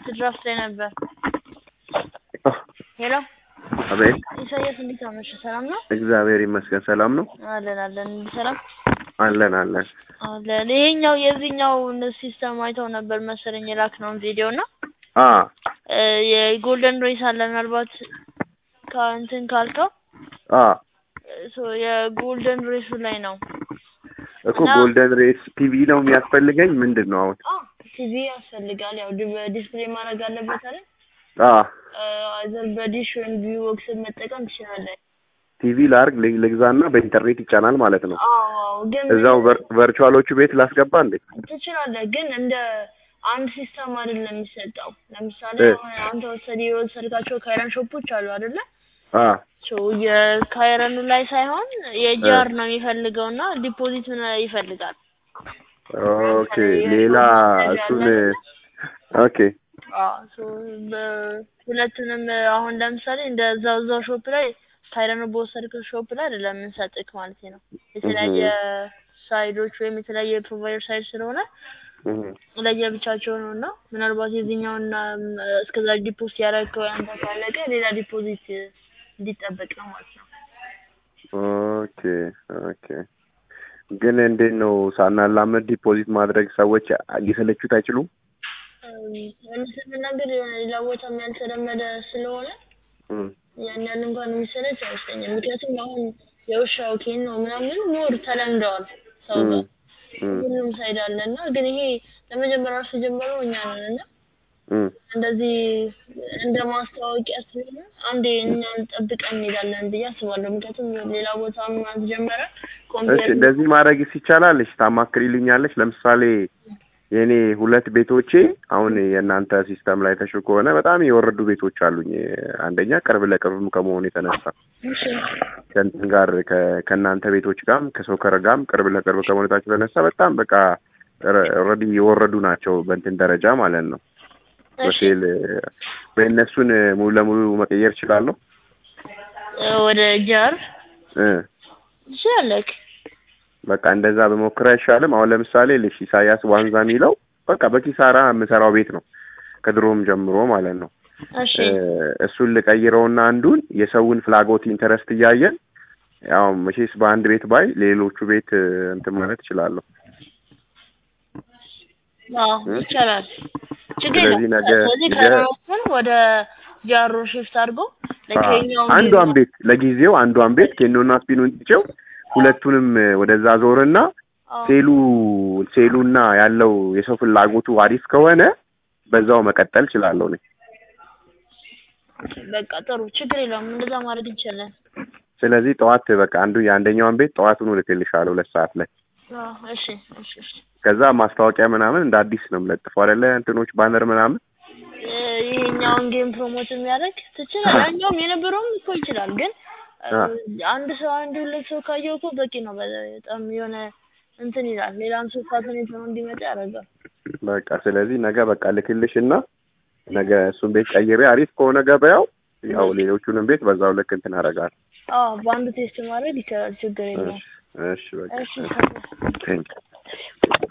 ድራፍት ላይ ነበር። ሄሎ አቤት። ኢሳያስ እንዴት አመሸ? ሰላም ነው? እግዚአብሔር ይመስገን ሰላም ነው። አለን አለን። ሰላም አለን አለን። አለን። ይሄኛው የዚህኛው ሲስተም አይተው ነበር መሰለኝ የላክነውን ቪዲዮ እና አ እ የጎልደን ሬስ አለ ምናልባት ከእንትን ካልከው አ ሶ የጎልደን ሬሱ ላይ ነው እኮ ጎልደን ሬስ ቲቪ ነው የሚያስፈልገኝ ምንድን ነው አሁን? ቲቪ ያስፈልጋል። ያው ዲስፕሌይ ማድረግ አለበት አይደል? አ አይዘር በዲሽ ወይም ቪው ቦክስ መጠቀም ትችላለህ። ቲቪ ላርግ ል- ልግዛና በኢንተርኔት ይጫናል ማለት ነው። አዎ ግን እዛው ቨር- ቨርቹዋሎቹ ቤት ላስገባ እንዴ? ትችላለህ፣ ግን እንደ አንድ ሲስተም አይደለም የሚሰጠው። ለምሳሌ እ። አሁን አንተ ወሰድ የወሰድካቸው ካይረን ሾፖች አሉ አይደለ? አ ሶ የካይረኑ ላይ ሳይሆን የጃር ነው የሚፈልገው እና ዲፖዚት ምን ይፈልጋል። ኦኬ ሌላ እሱን ኦኬ አዎ ሶ በሁለቱንም አሁን ለምሳሌ እንደ እዛው እዛው ሾፕ ላይ ካይረኑ በወሰድከው ሾፕ ላይ አይደለም የምንሰጥክ ማለት ነው። የተለያየ ሳይዶች ወይም የተለያየ ፕሮቫይደር ሳይድ ስለሆነ እህ፣ ለየብቻቸው ነው እና ምናልባት የዚህኛውና እስከዛ ዲፖዚት ያደረግከው አንተ ካለቀ ሌላ ዲፖዚት እንዲጠበቅ ነው ማለት ነው። ኦኬ ኦኬ። ግን እንዴት ነው ሳናላመድ ዲፖዚት ማድረግ ሰዎች ሊሰለቹት አይችሉም? እውነት ለመናገር የሆነ ሌላ ቦታም ያልተለመደ ስለሆነ እም፣ ያን ያህል እንኳን የሚሰለች አይመስለኝም። ምክንያቱም አሁን የውሻው ኬን ነው ምናምን ሞር ተለምደዋል ሰው ጋር እም፣ ሁሉም ሳይድ አለ እና ግን ይሄ ለመጀመሪያ ራሱ የጀመረው እኛ ነን እና እም። እንደዚህ እንደ ማስታወቂያ ስለሆነ አንዴ እኛን ጠብቀን እንሄዳለን ብዬ አስባለሁ። ምክንያቱም ሌላ ቦታ ምናምን ጀመረ እሺ ኮምፒውተር እንደዚህ ማድረግ ይቻላልሽ? ታማክሪልኛለሽ? ለምሳሌ የኔ ሁለት ቤቶቼ አሁን የእናንተ ሲስተም ላይ ተሽው ከሆነ በጣም የወረዱ ቤቶች አሉኝ። አንደኛ ቅርብ ለቅርብም ከመሆኑ የተነሳ እሺ ከእንትን ጋር ከ- ከእናንተ ቤቶች ጋርም ከሶከር ጋርም ቅርብ ለቅርብ ከመሆነታቸው የተነሳ በጣም በቃ ኦልሬዲ የወረዱ ናቸው በእንትን ደረጃ ማለት ነው። እሺ በሴል በእነሱን ሙሉ ለሙሉ መቀየር እችላለሁ እ ወደ ጃር እ ትችላለህ። በቃ እንደዛ በሞክር አይሻልም? አሁን ለምሳሌ ልሽ ኢሳያስ ዋንዛ የሚለው በቃ በኪሳራ የምሰራው ቤት ነው ከድሮም ጀምሮ ማለት ነው። እሺ እ እሱን ልቀይረውና አንዱን የሰውን ፍላጎት ኢንተረስት እያየን ያው መቼስ በአንድ ቤት ባይ ሌሎቹ ቤት እ እንትን ማለት እችላለሁ። አዎ ይቻላል። ችግር ስለዚህ የለም። ነገ- ስለዚህ ነገ- ከረሮቹን ወደ ጃሮ ሽፍት አድርጎ ለኬኛው አንዷን ቤት ለጊዜው አንዷን ቤት ኬኖና ስፒኑን ትቼው ሁለቱንም እ ወደዛ ዞርና ሴሉ ሴሉና ያለው የሰው ፍላጎቱ አሪፍ ከሆነ በዛው መቀጠል እችላለሁ እኔ። በቃ ጥሩ ችግር የለውም። እንደዛ ማድረግ እንችላለን። ስለዚህ ጠዋት በቃ አንዱ የአንደኛውን ቤት ጠዋቱን እልክልሻለሁ ሁለት ሰዓት ላይ። አዎ እሺ እሺ እሺ ከዛ ማስታወቂያ ምናምን እንደ አዲስ ነው የምለጥፈው አይደለ? እንትኖች ባነር ምናምን እ ይሄኛውን ጌም ፕሮሞት የሚያደርግ ትችላለህ። ያኛውም የነበረውም እኮ ይችላል፣ ግን እ አ። አንድ ሰው አንድ ሁለት ሰው ካየው እኮ በቂ ነው። በጣም የሆነ እንትን ይላል። ሌላም ሰው ፋሲኔት ነው እንዲመጣ ያደርጋል። በቃ ስለዚህ ነገ በቃ ልክልሽና ነገ እሱን ቤት ቀይሬ አሪፍ ከሆነ ገበያው ያው ሌሎቹንም ቤት በዛው ልክ እንትን አደርጋለሁ። አዎ በአንዱ ቴስት ማድረግ ይቻላል። ችግር የለውም። እሺ እሺ በቃ እሺ ቴንክ